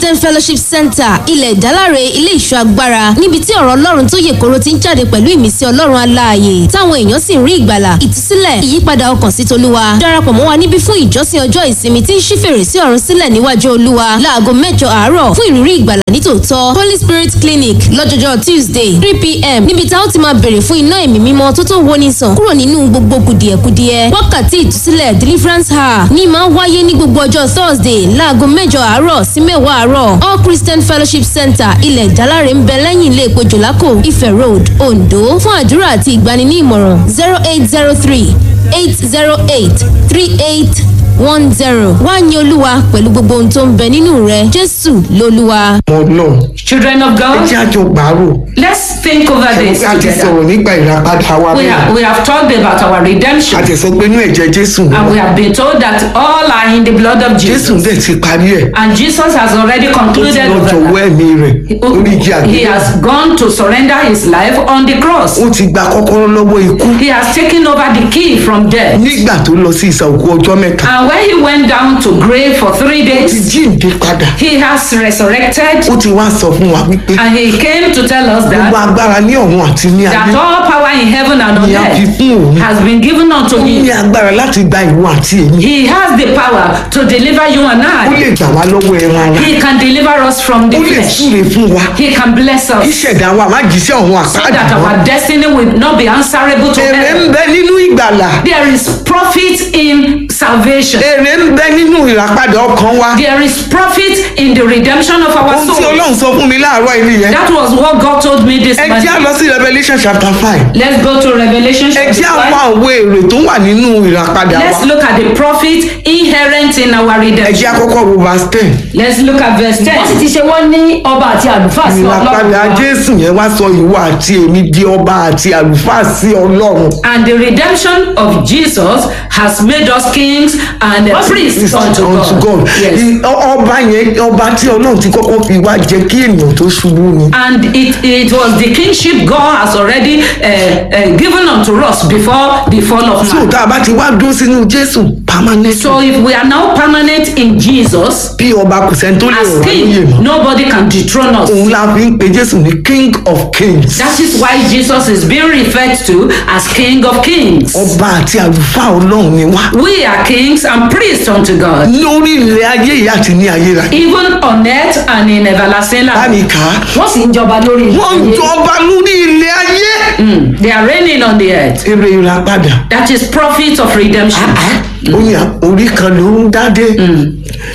Christian Fellowship Center ilẹ̀ ìdáláre ilé ìṣọ́ agbára níbi tí ọ̀rọ̀ ọlọ́run tó yè koro ti ń jáde pẹ̀lú ìmísí ọlọ́run aláàyè táwọn èèyàn sì ń rí ìgbàlà ìtúsílẹ̀ ìyípadà ọkàn sí tolúwa darapọ̀ mọ́ wa níbí fún ìjọsìn ọjọ́ ìsinmi tí ń ṣí fèrèsé ọ̀run sílẹ̀ níwájú olúwa láago mẹ́jọ àárọ̀ fún ìrírí ìgbàlà nítòótọ́ Holy Spirit Clinic lọ́jọ́jọ́ Tuesday three pm níbi tá ó ti máa bèrè fún iná ẹ̀mí mímọ́ tó tó woni sàn kúrò nínú gbogbo kùdìẹ̀kudiẹ wákàtí ìtúsílẹ̀ deliverance hour ní máa wáyé ní gbogbo ọjọ́ Thursday láago mẹ́jọ àárọ̀ sí mẹ́wàá àárọ̀ All Christian Fellowship Center ilẹ̀ ìdáláre ń bẹ lẹ́yìn ilé epo jòlákò Ifẹ̀ Road Ondo fún àdúrà àti ìgbani ní ìmọ̀ràn zero eight zero three eight zero eight three eight one zero wá ní olúwa pẹ̀lú gbogbo ohun tó ń bẹ nínú rẹ Jésù lolúwa. ọmọ náà Children of ẹ God, jẹ́ àjọ gbàrò let's think over this a ti together. sọ̀rọ̀ nípa ìràpadà wa We bẹ́ẹ̀ have, we have talked about our redemption a ti sọ pé inú ẹ̀jẹ̀ Jésù ni and we have been told that all are in the blood of Jésù Jesus. dẹ̀ ti parí ẹ̀ And Jesus has already ó ti concluded lọ over jọ̀wọ́ that. ẹ̀mí rẹ̀ lórí igi He àgbélé has gone to surrender his life on the cross. ó ti gba kọ́kọ́rọ́ lọ́wọ́ ikú He has taken over the key from death. nígbà tó lọ sí ìsà òkú ọjọ́ mẹ́ta And when he went down to grave for three ó ti days, jíǹde padà he has resurrected ó ti wá sọ fún wa wípé and he came to tell us gbogbo that, agbára ní ọ̀run àti ní that ayé all power in heaven and on ni a fi earth fún òun has been given unto ó ní him. agbára láti gba ìwọ àti èmi He has the power to deliver you and ó lè I. gbà wá lọ́wọ́ ẹran ara He can deliver us from the ó lè flesh. súre fún wa He can bless kí us ṣẹ̀dá wa má jíṣẹ́ ọ̀run so àpáàdì that mọ́ our destiny will not be answerable to èrè ń heaven. bẹ nínú ìgbàlà There is profit in salvation. èrè ń bẹ nínú ìràpadà ọkàn wa There is profit in the redemption of our ohun tí soul. ọlọ́run sọ fún mi láàárọ̀ ilé yẹn That was what God told me this ẹ jẹ́ á morning. lọ sí Revelation chapter five Let's go to Revelation ẹ chapter jẹ́ àwọn five. àwọ̀ èrè tó wà nínú ìràpadà wa Let's look at the profit inherent in our ẹ jẹ́ redemption. àkọ́kọ́ wo verse ten Let's look at verse wọ́n sì 10. ti ṣe wọ́n ní ọba àti àlùfáà sí ọlọ́run ìràpadà wa. Jésù yẹn wá sọ ìwọ àti èmi di ọba àti àlùfáà sí Ọlọ́run And the redemption of Jesus has made us kings and uh, priests unto unto God. God Yes. I- ọ- ọba yẹn ọba tí Ọlọ́run ti kọ́kọ́ fi wá jẹ́ kí ènìyàn tó ṣubú ni And it, it was the kingship God has already uh, uh, given unto us before the fall of so man. tá a bá ti wá dúró sínú Jésù permanent So if we are now permanent in Jesus bí ọba kò sẹ́ni tó lè as rọ̀ wá lóyè king, mọ́ nobody can dethrone us. òun la fi ń pe Jésù ní King of Kings That is why Jesus is being referred to as King of Kings. ọba àti àlùfáà Ọlọ́run ni wá We are kings and priests unto God, lórí ilẹ̀ ayé yìí àti ní ayérayé even on earth and in everlasting báni life. kà á wọ́n sì ń jọba lórí ilẹ̀ wọ́n ayé. jọba lórí ilẹ̀ ayé Mm, They are reigning on the earth. èrè ìràpadà That is profit of redemption. ó ní orí kan ló ń dádé